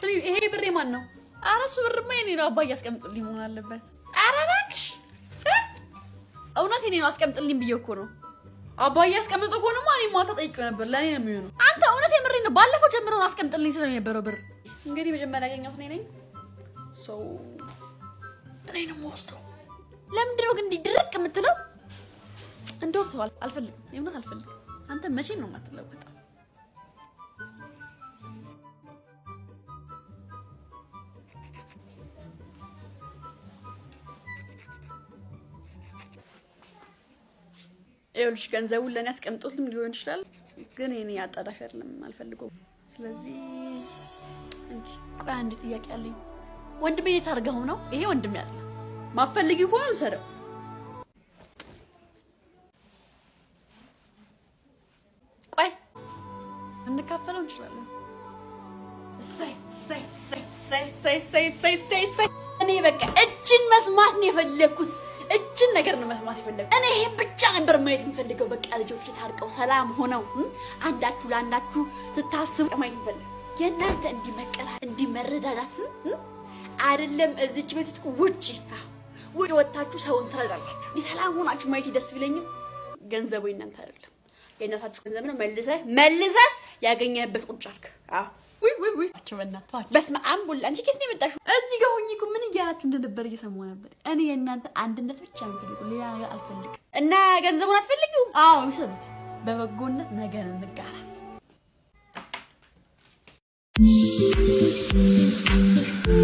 ስሚ፣ ይሄ ብሬ ማን ነው? ኧረ እሱ ብርማ የኔ ነው። አባዬ አስቀምጥልኝ መሆን አለበት። ኧረ እባክሽ እ? እውነት የኔ ነው። አስቀምጥልኝ ብዬ እኮ ነው። አባዬ አስቀምጦ ከሆነማ እኔ ማታ ጠይቄው ነበር። ለእኔ ነው የሚሆነው። አንተ እውነት የምሬ ነው። ባለፈው ጀምሮ ነው አስቀምጥልኝ ስለው የነበረው ብር። እንግዲህ መጀመሪያ ያገኘሁት እኔ ነኝ። ሰው እኔ ነው የምወስደው። ለምንድን ነው ግን እንዲህ ድርቅ የምትለው? እንደውም ተዋል። አልፈልግም፣ የእውነት አልፈልግም። አንተ መቼም ነው የማትለወጠው። ይኸውልሽ ገንዘቡን ለእኔ አስቀምጦትም ሊሆን ይችላል፣ ግን እኔ አጣዳፊ አይደለም፣ አልፈልገውም። ስለዚህ እንጂ ቆይ አንድ ጥያቄ አለኝ። ወንድሜ የት አድርገኸው ነው? ይሄ ወንድሜ አለ ማፈልጊ ከሆነ ልውሰደው። ቆይ እንካፈለው እንችላለን። እሰይ እሰይ እሰይ እሰይ እሰይ እሰይ እሰይ እሰይ እሰይ። እኔ በቃ እጅን መስማት ነው የፈለግኩት። እጅን ነገር ነው መስማት የፈለግኩት። እኔ ይሄን ብቻ ነበር ማየት የምፈልገው። በቃ ልጆች ታርቀው ሰላም ሆነው እም፣ አንዳችሁ ለአንዳችሁ ስታስቡ ማየት የምፈልግ የእናንተ እንዲህ መቀራ እንዲህ መረዳዳት እም፣ አይደለም እዚች ቤት ውስጥ ውጪ አዎ፣ ውጪ ወጥታችሁ ሰውን ትረዳላችሁ። እንዲህ ሰላም ሆናችሁ ማየት ደስ ቢለኝም ገንዘቡ የእናንተ አይደለም የእናታችሁ ገንዘብ ነው። መልሰህ መልሰህ ያገኘህበት ቁጭ አልክ። አዎ ውይ ውይ ውይ አቸው በእናትህ በስመ አብ ወልድ አንቺ ከየት ነው የመጣሽው? እዚህ ጋር ሆኜ እኮ ምን እያላችሁ እንደነበር እየሰማሁ ነበር። እኔ የእናንተ አንድነት ብቻ ነው የምፈልገው፣ ሌላ ነገር አልፈልግም። እና ገንዘቡን አትፈልጊውም? አዎ ይሰሉት። በበጎነት ነገር እንጋራ። Thank